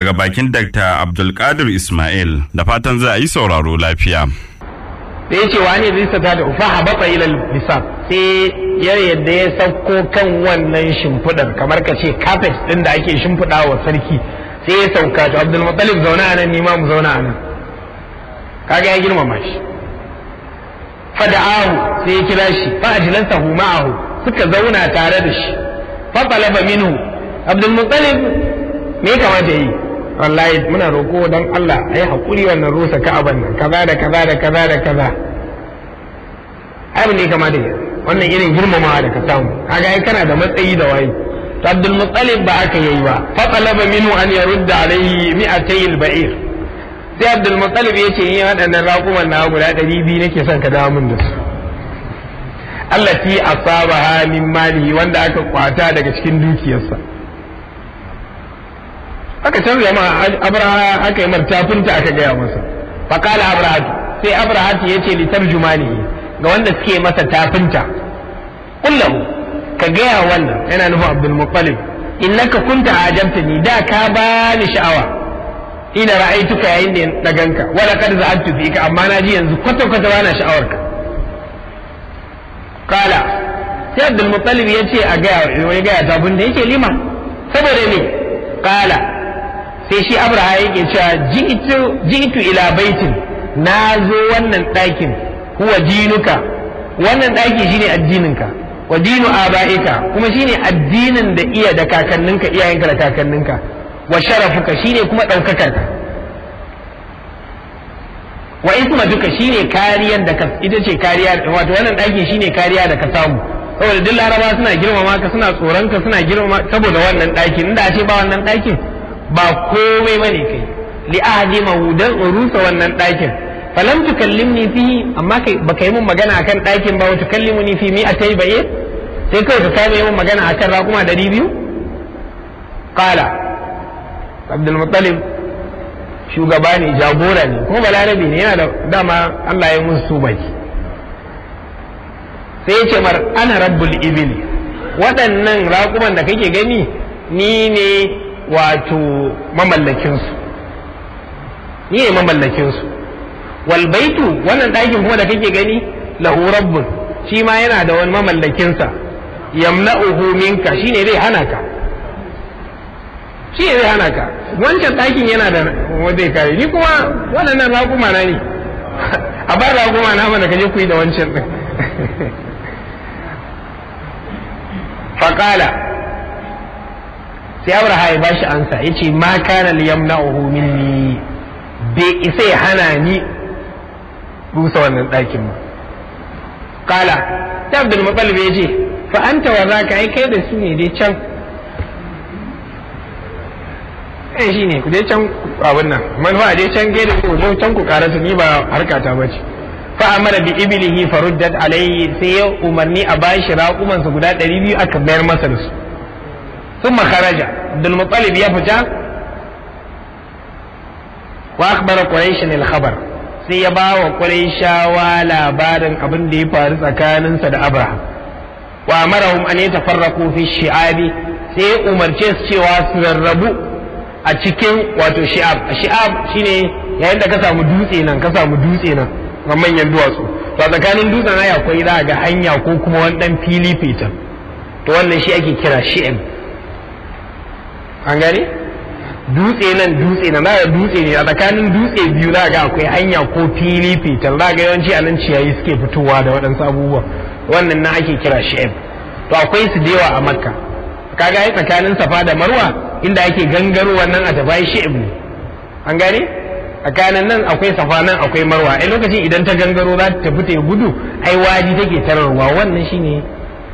daga bakin Dr. Abdulkadir Ismail da fatan za a yi sauraro lafiya. da ya ce wa ne zai sata da ufa habata ila bisab sai ya yadda ya sauko kan wannan shimfiɗar kamar ka ce carpet ɗin da ake shimfiɗa wa sarki sai ya sauka to abdul muttalib zauna a nan ni ma mu zauna a nan kaga ya girmama shi fada'ahu sai ya kira shi fa ajlansahu ma'ahu suka zauna tare da shi fa talaba minhu abdul muttalib me kamata yi wallahi muna roƙo dan Allah ai hakuri wannan rusa ka'aban nan kaza da kaza da kaza da kaza ai ne kamata yi wannan irin girmamawa da ka samu kaga ai kana da matsayi da waye to abdul muttalib ba aka yi ba fa talaba minhu an yarudda alayhi mi'atay al-ba'ir sai abdul muttalib ya ce yin waɗannan raƙuman na guda ɗari biyu nake son ka dawo min da su allati asabaha min malihi wanda aka kwata daga cikin dukiyarsa aka canza ma abraha aka yi martafinta aka gaya masa faqala abrahatu sai abrahatu ya ce litarjumani ga wanda suke masa tafinta kullahu ka gaya wannan yana nufin abdul muttalib innaka kunta ajabtani da ka bani sha'awa ina ra'aituka yayin da na ganka wala kad za'altu fika amma na ji yanzu kwata kwata bana sha'awarka kala sai abdul muttalib ya ce a gaya ya gaya ta abin da yake lima saboda ne kala sai shi abraha yake cewa ji'tu ji'tu ila baitin na zo wannan ɗakin huwa dinuka wannan ɗaki shine addininka wa dinu aba'ika kuma shine addinin da iya da kakanninka iyayenka da kakanninka wa sharafuka shine kuma ɗaukakarka wa isma duka shine kariyar da ka ita ce kariya wato wannan ɗakin shine kariya da ka samu saboda duk laraba suna girmama ka suna tsoron ka suna girmama saboda wannan ɗakin inda a ce ba wannan ɗakin ba komai bane kai li ahadi mahudan rusa wannan ɗakin falam tukallimni fihi amma kai baka yi mun magana akan ɗakin ba wa tukallimuni fi mi atai baye sai kawai ka kame mun magana akan raƙuma ɗari biyu qala abdul muttalib shugaba ne jagora ne kuma balarabe ne yana da dama Allah ya musu su baki sai ya ce mar ana rabbul ibili waɗannan raƙuman da kake gani ni ne wato mamallakinsu ni ne mamallakinsu wal baitu wannan ɗakin kuma da kake gani lahu rabbun shi ma yana da wani mamallakinsa yamna'uhu minka shine zai hana ka shi zai hana ka wancan ɗakin yana da zai kare ni kuma waɗannan raƙuma na ne a ba raƙuma na mana kaje ku yi da wancan ɗin faƙala sai abraha ya bashi ansa ya ce ma kana liyamna'uhu minni bai isa ya hana ni rusa wannan ɗakin ba kala ta abdul muttalib ya ce fa anta wa zaka ai kai da su ne dai can eh shi ne ku dai can abin nan manufa dai can gai da ku zo can ku karatu ni ba harkata ba ce fa amara bi ibilihi faruddat alayhi sai ya umarni a bashi raƙumansa guda ɗari biyu aka bayar masa da su ثم خرج عبد المطلب يفجأ واخبر قريش الخبر sai ya ba wa Qurayshawa labarin abin da ya faru tsakaninsa da Abraham wa amarahum an yatafarraqu fi shi'abi sai ya umarce su cewa su rarrabu a cikin wato shi'ab shi'ab shine yayin da ka samu dutse nan ka samu dutse nan ga manyan duwatsu to a tsakanin dutsen ai akwai za ga hanya ko kuma wani dan fili fitan to wannan shi ake kira shi'ab an gane dutse nan dutse nan za dutse ne a tsakanin dutse biyu za ga akwai hanya ko fili fitar za ga yawanci a nan ciyayi suke fitowa da waɗansu abubuwa wannan na ake kira shi'ab to akwai su da yawa a makka kaga ai tsakanin safa da marwa inda ake gangaro wannan a tafi shi'ab ne an gane tsakanin nan akwai safa nan akwai marwa ai lokacin idan ta gangaro za ta tafi ta gudu ai waji take tararwa wannan shine